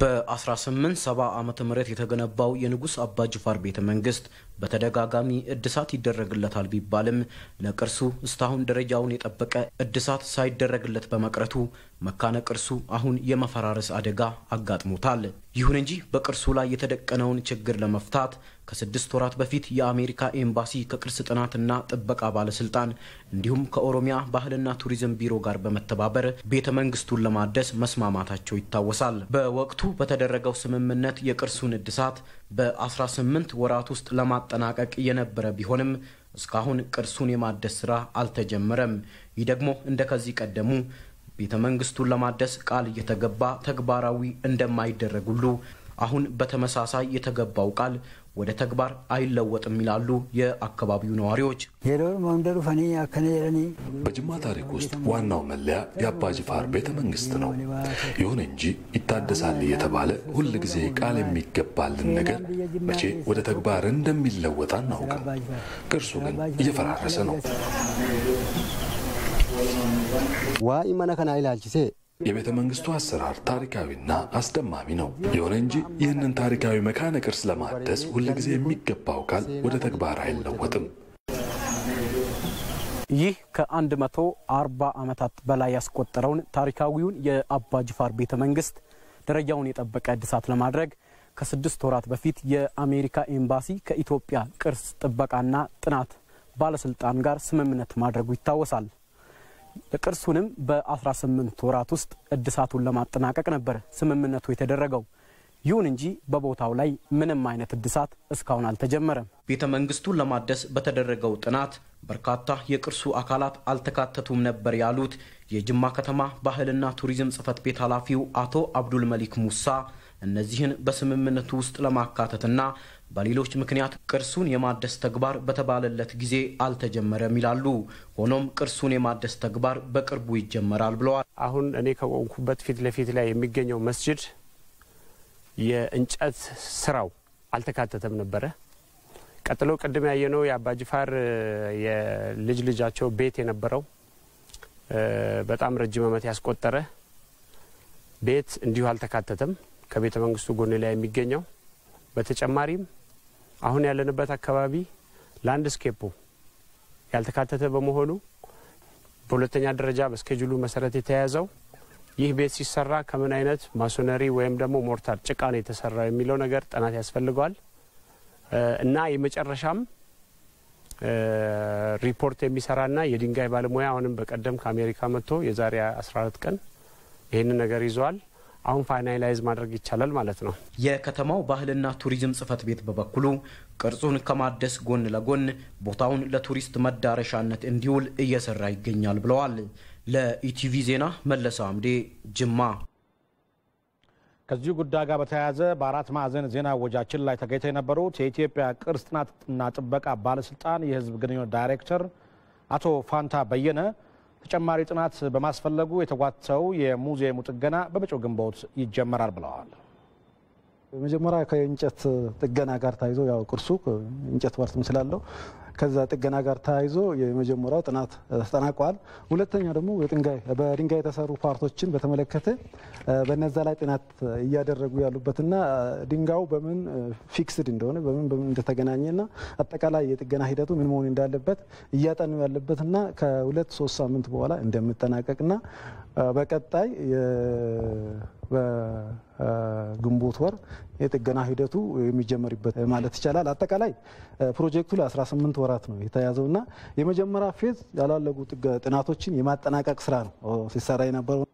በ1870 ዓመተ ምህረት የተገነባው የንጉሥ አባ ጅፋር ቤተ መንግስት በተደጋጋሚ እድሳት ይደረግለታል ቢባልም ለቅርሱ እስካሁን ደረጃውን የጠበቀ እድሳት ሳይደረግለት በመቅረቱ መካነ ቅርሱ አሁን የመፈራረስ አደጋ አጋጥሞታል። ይሁን እንጂ በቅርሱ ላይ የተደቀነውን ችግር ለመፍታት ከስድስት ወራት በፊት የአሜሪካ ኤምባሲ ከቅርስ ጥናትና ጥበቃ ባለስልጣን እንዲሁም ከኦሮሚያ ባህልና ቱሪዝም ቢሮ ጋር በመተባበር ቤተ መንግስቱን ለማደስ መስማማታቸው ይታወሳል። በወቅቱ በተደረገው ስምምነት የቅርሱን እድሳት በ18 ወራት ውስጥ ለማጠናቀቅ የነበረ ቢሆንም እስካሁን ቅርሱን የማደስ ስራ አልተጀመረም። ይህ ደግሞ እንደ ከዚህ ቀደሙ ቤተ መንግስቱን ለማደስ ቃል እየተገባ ተግባራዊ እንደማይደረግ ሁሉ አሁን በተመሳሳይ የተገባው ቃል ወደ ተግባር አይለወጥም ይላሉ የአካባቢው ነዋሪዎች። በጅማ ታሪክ ውስጥ ዋናው መለያ የአባ ጅፋር ቤተ መንግስት ነው። ይሁን እንጂ ይታደሳል እየተባለ ሁል ጊዜ ቃል የሚገባልን ነገር መቼ ወደ ተግባር እንደሚለወጥ አናውቅም። ቅርሱ ግን እየፈራረሰ ነው። ዋኢ መነ ከና ኢላልቺሴ የቤተ መንግስቱ አሰራር ታሪካዊና አስደማሚ ነው። ይሁን እንጂ ይህንን ታሪካዊ መካነ ቅርስ ለማደስ ሁልጊዜ የሚገባው ቃል ወደ ተግባር አይለወጥም። ይህ ከ140 ዓመታት በላይ ያስቆጠረውን ታሪካዊውን የአባ ጅፋር ቤተ መንግስት ደረጃውን የጠበቀ እድሳት ለማድረግ ከስድስት ወራት በፊት የአሜሪካ ኤምባሲ ከኢትዮጵያ ቅርስ ጥበቃና ጥናት ባለስልጣን ጋር ስምምነት ማድረጉ ይታወሳል። ቅርሱንም በ18 ወራት ውስጥ እድሳቱን ለማጠናቀቅ ነበር ስምምነቱ የተደረገው። ይሁን እንጂ በቦታው ላይ ምንም አይነት እድሳት እስካሁን አልተጀመረም። ቤተ መንግስቱን ለማደስ በተደረገው ጥናት በርካታ የቅርሱ አካላት አልተካተቱም ነበር ያሉት የጅማ ከተማ ባህልና ቱሪዝም ጽሕፈት ቤት ኃላፊው አቶ አብዱል መሊክ ሙሳ እነዚህን በስምምነቱ ውስጥ ለማካተትና በሌሎች ምክንያት ቅርሱን የማደስ ተግባር በተባለለት ጊዜ አልተጀመረም ይላሉ። ሆኖም ቅርሱን የማደስ ተግባር በቅርቡ ይጀመራል ብለዋል። አሁን እኔ ከቆምኩበት ፊት ለፊት ላይ የሚገኘው መስጅድ የእንጨት ስራው አልተካተተም ነበረ። ቀጥሎ ቅድም ያየነው የአባጅፋር የልጅ ልጃቸው ቤት የነበረው በጣም ረጅም ዓመት ያስቆጠረ ቤት እንዲሁ አልተካተተም ከቤተ መንግስቱ ጎን ላይ የሚገኘው በተጨማሪም አሁን ያለንበት አካባቢ ላንድስኬፑ ያልተካተተ በመሆኑ በሁለተኛ ደረጃ በስኬጁሉ መሰረት የተያያዘው ይህ ቤት ሲሰራ ከምን አይነት ማሶነሪ ወይም ደግሞ ሞርታር ጭቃ ነው የተሰራው የሚለው ነገር ጥናት ያስፈልገዋል እና የመጨረሻም ሪፖርት የሚሰራና የድንጋይ ባለሙያ አሁንም በቀደም ከአሜሪካ መጥቶ የዛሬ 14 ቀን ይህንን ነገር ይዘዋል። አሁን ፋይናላይዝ ማድረግ ይቻላል ማለት ነው። የከተማው ባህልና ቱሪዝም ጽሕፈት ቤት በበኩሉ ቅርጹን ከማደስ ጎን ለጎን ቦታውን ለቱሪስት መዳረሻነት እንዲውል እየሰራ ይገኛል ብለዋል። ለኢቲቪ ዜና መለሰ አምዴ ጅማ። ከዚሁ ጉዳይ ጋር በተያያዘ በአራት ማዕዘን ዜና ወጃችን ላይ ተገኝተው የነበሩት የኢትዮጵያ ቅርስ ጥናትና ጥበቃ ባለስልጣን የሕዝብ ግንኙነት ዳይሬክተር አቶ ፋንታ በየነ ተጨማሪ ጥናት በማስፈለጉ የተጓተተው የሙዚየሙ ጥገና በመጪው ግንቦት ይጀመራል ብለዋል። መጀመሪያ ከእንጨት ጥገና ጋር ተያይዞ ያው ቅርሱ እንጨት ባርትም ስላለው ከዛ ጥገና ጋር ተያይዞ የመጀመሪያው ጥናት ተጠናቋል። ሁለተኛው ደግሞ በድንጋይ የተሰሩ ፓርቶችን በተመለከተ በነዛ ላይ ጥናት እያደረጉ ያሉበትና ድንጋዩ በምን ፊክስድ እንደሆነ በምን በምን እንደተገናኘና አጠቃላይ የጥገና ሂደቱ ምን መሆን እንዳለበት እያጠኑ ያለበትና ከሁለት ሶስት ሳምንት በኋላ እንደሚጠናቀቅና በቀጣይ በግንቦት ወር የጥገና ሂደቱ የሚጀመርበት ማለት ይቻላል። አጠቃላይ ፕሮጀክቱ ለ18 ወራት ነው የተያዘውና የመጀመሪያ ፌዝ ያላለጉ ጥናቶችን የማጠናቀቅ ስራ ነው ሲሰራ የነበረው።